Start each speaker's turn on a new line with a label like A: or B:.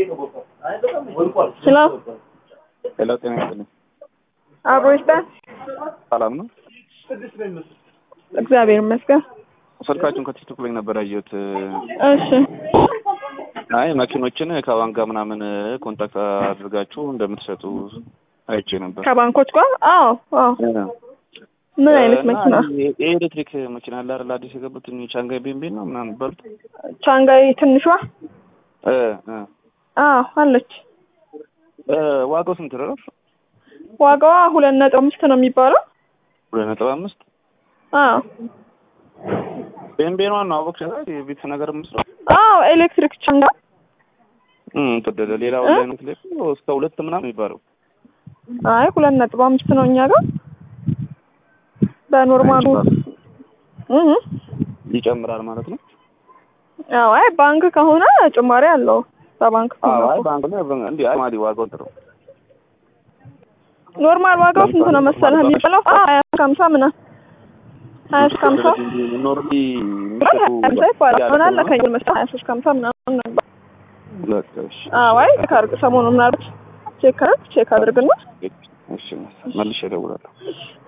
A: ሄሎ
B: ሄሎ፣ ጤና ይስጥልኝ።
A: አብሮ ይስጣል።
B: ሰላም ነው?
A: እግዚአብሔር ይመስገን።
B: ስልካችሁን ከቲክቶክ ላይ ነበር ያየሁት።
A: እሺ
B: አይ መኪኖችን ከባንክ ጋር ምናምን ኮንታክት አድርጋችሁ እንደምትሰጡ አይቼ ነበር።
A: ከባንኮች ጋር አዎ አዎ ምን አይነት
B: እና
A: መኪና
B: የ- የኤሌክትሪክ መኪና አለ አይደል? አዲስ የገቡት ቻንጋይ ቤምቤን ነው ምናምን በሉት።
A: ቻንጋይ ትንሿ
B: እ እ
A: አዎ አለች
B: እ ዋጋው ስንት ነው?
A: ዋጋዋ ሁለት ነጥብ አምስት ነው የሚባለው
B: ሁለት ነጥብ አምስት
A: አዎ
B: ቤምቤኗ ነው አወቅሽ? የቤት ነገር ምስለው
A: አዎ ኤሌክትሪክ ቻንጋ
B: እም ተወደደ። ሌላው
A: እ?
B: ላይ ነው ትልቅ እስከ ሁለት ምናምን የሚባለው
A: አይ ሁለት ነጥብ አምስት ነው እኛ ጋር በኖርማሉ እህ
B: ይጨምራል ማለት ነው።
A: አዎ አይ ባንክ ከሆነ ጭማሪ አለው በባንክ
B: አዎ
A: ከሆነ
B: አይ
A: እኮ።
B: ባንክ ላይ እንዴ አይ ማዲ ዋጋው ጥሩ
A: ኖርማል ዋጋው ስንት ነው መሰለህ የሚባለው ሀያ እስከ ሀምሳ ምናምን ሀያ እስከ ሀምሳ
B: ኖርዲ
A: ሀምሳ ይባላል ምን አለ ከኝ መስጠት ሀያ ሶስት ከሀምሳ ምናምን ነው የሚባለው።
B: ለከሽ
A: አዎ አይ ቼክ አድርግ ሰሞኑን ምናልባት ቼክ አድርግ ቼክ አድርግና
B: እሺ መልሼ እደውላለሁ።